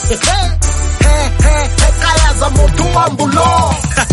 kaya za moto wa mbulo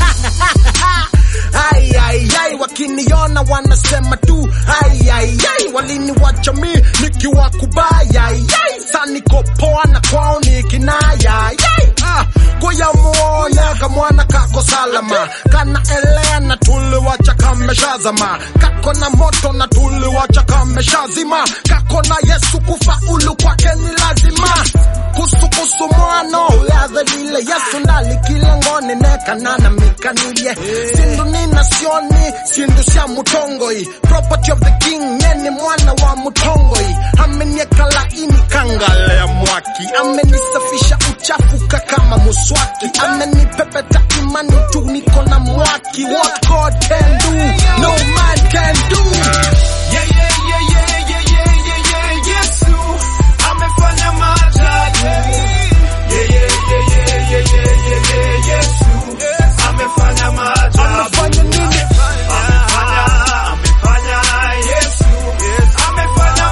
Ai, ai, ai, wakiniona wanasema tu ai, ai, ai, waliniwacha mi nikiwa kubaya ai, ai, sa niko poa na kwao ni kinaya ai, ai, ah, kuya muone kamwana kako salama kana elea na tuliwacha kameshazama kako na moto na tuliwacha kameshazima kako na Yesu kufaulu kwake ni lazima kusukusu mwano yadhe vile Yesu ndali kilangoni nekanana mikanilie sindu nina sioni sindu cia mutongoi property of the king nyeni mwana wa mutongoi amenieka laini kangalea mwaki amenisafisha uchafuka kama muswaki amenipepeta imani tu niko na mwaki what God can do no man can do Yeah, yeah, yeah, yeah, yeah, yeah, yeah, yeah, Yesu amefanya maajabu. Yeah, yeah, yeah, yeah, yeah, yeah, yeah, yeah, Yesu amefanya maajabu. amefanya nini Amefanya, amefanya, Yesu amefanya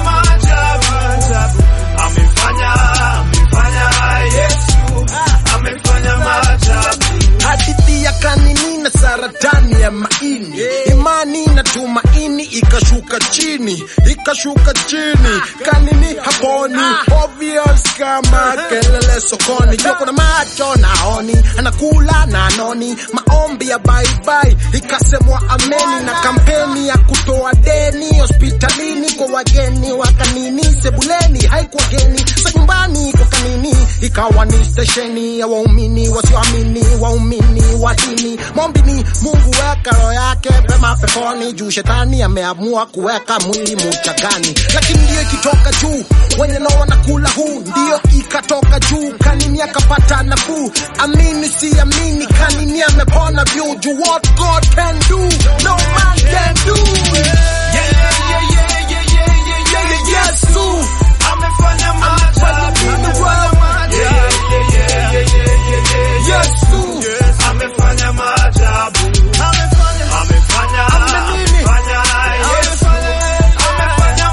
maajabu. Amefanya, amefanya, Yesu amefanya maajabu. hadithi ya kanini na saratani ya maini imani na tumaini ikashuka chini ikashuka chini kanini haponi obvious kama kelele sokoni jua kuna macho naoni anakula na anoni maombi ya baibai ikasemwa ameni na kampeni ya kutoa deni hospitalini kwa wageni wa kanini sebuleni haikuwa geni sa nyumbani kwa kanini ikawa ni stesheni ya waumini wasioamini waumini wa dini mombi ni mungu weka roho yake pema peponi juu shetani ameamua kuweka mwili muchagani lakini ndiyo ikitoka juu wenye nao wanakula huu ndiyo ikatoka juu kanini akapata nafuu amini si amini kanini amepona vyu juu what god can do no man can do Yeah, yeah, yeah, yeah, yeah, yeah, yeah, yeah, yeah, yesu amefanya maajabu. Yeah, yeah, yeah, yeah, yeah, yeah, yeah, yeah. yesu amefanya maajabu. Amefanya, amefanya, Yesu amefanya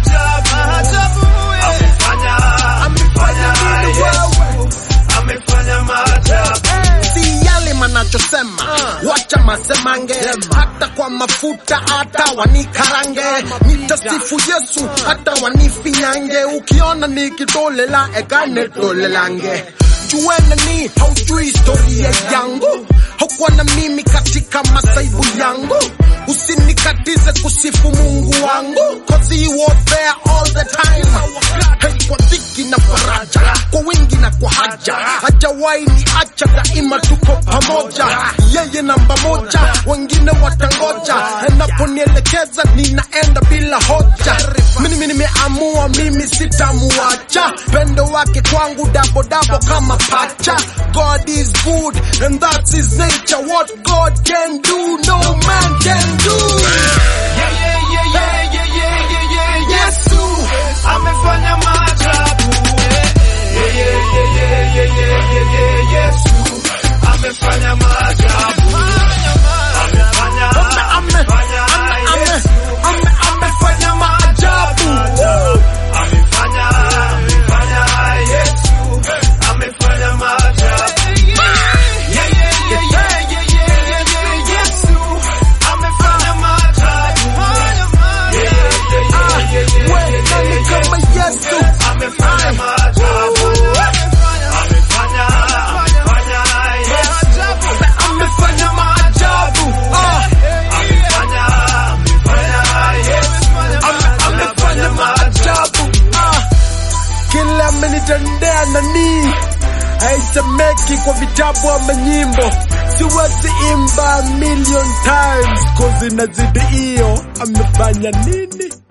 maajabu. Amefanya, amefanya, Yesu amefanya maajabu. si yale manachosema wacha masemange hata kwa mafuta hata wanikarange nitasifu yesu hata wanifinyange ukiona nikitolela ekane tolelange juene ni haujui historia yangu haukuwa na mimi katika masaibu yangu usinikatize kusifu mungu wangu cause he was there all the time hey, kwa dhiki na faraja kwa wingi na kwa haja hajawahi ni acha daima tuko pamoja yeye namba moja wengine watangoja enaponielekeza ninaenda bila hoja mimi nimeamua mimi sitamuacha pendo wake kwangu dabo dabo kama pacha god is good and that's his nature what god can do no man can do Yeah, yeah, yeah, yeah, yeah, yeah, yeah, yeah, Yesu amefanya maajabu. Yeah, yeah, yeah, yeah, yeah, yeah, yeah, yeah, Yesu amefanya maajabu. Amefanya, amefanya, Yesu amefanya maajabu. Amefanya, amefanya, Yesu amefanya maajabu. Yeah, yeah, yeah, yeah, yeah, yeah, yeah, yeah, Yesu amefanya maajabu. Yeah, yeah, yeah, yeah, yeah, we yeah, nani yeah, kama yeah. yesu Amefanya maajabu. Amefanya, amefanya, Yesu amefanya maajabu. Ah, Amefanya, amefanya, Yesu amefanya maajabu. ah. kila amenitendea nani haisemeki kwa vitabu ama nyimbo siwezi imba million times cause inazidi hiyo amefanya nini